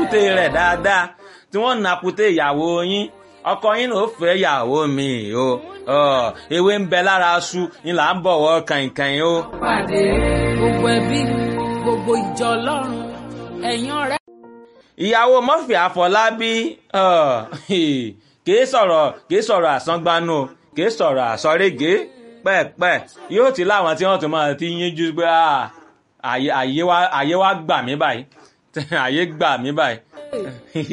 kùté rẹ̀ dáadáa tí wọ́n na kùté ìyàwó yín ọkọ yín ló fẹ́ ìyàwó mi o ewé ń bẹ lára aṣu ni là ń bọ̀wọ̀ kàìnkàìn o. pàdé gbogbo ẹbí gbogbo ìjọ ọlọ́run ẹ̀yin ọ̀rẹ́. ìyàwó Murphy Àfọlábí kìí sọ̀rọ̀ kìí sọ̀rọ̀ àsángbánú o kìí sọ̀rọ̀ àsọ̀régé pẹ́ẹ̀pẹ́ yóò ti láwọn tí wọ́n tún máa ti yínjú pé àyè wa gbà mí báyìí àyè gbà mí báyìí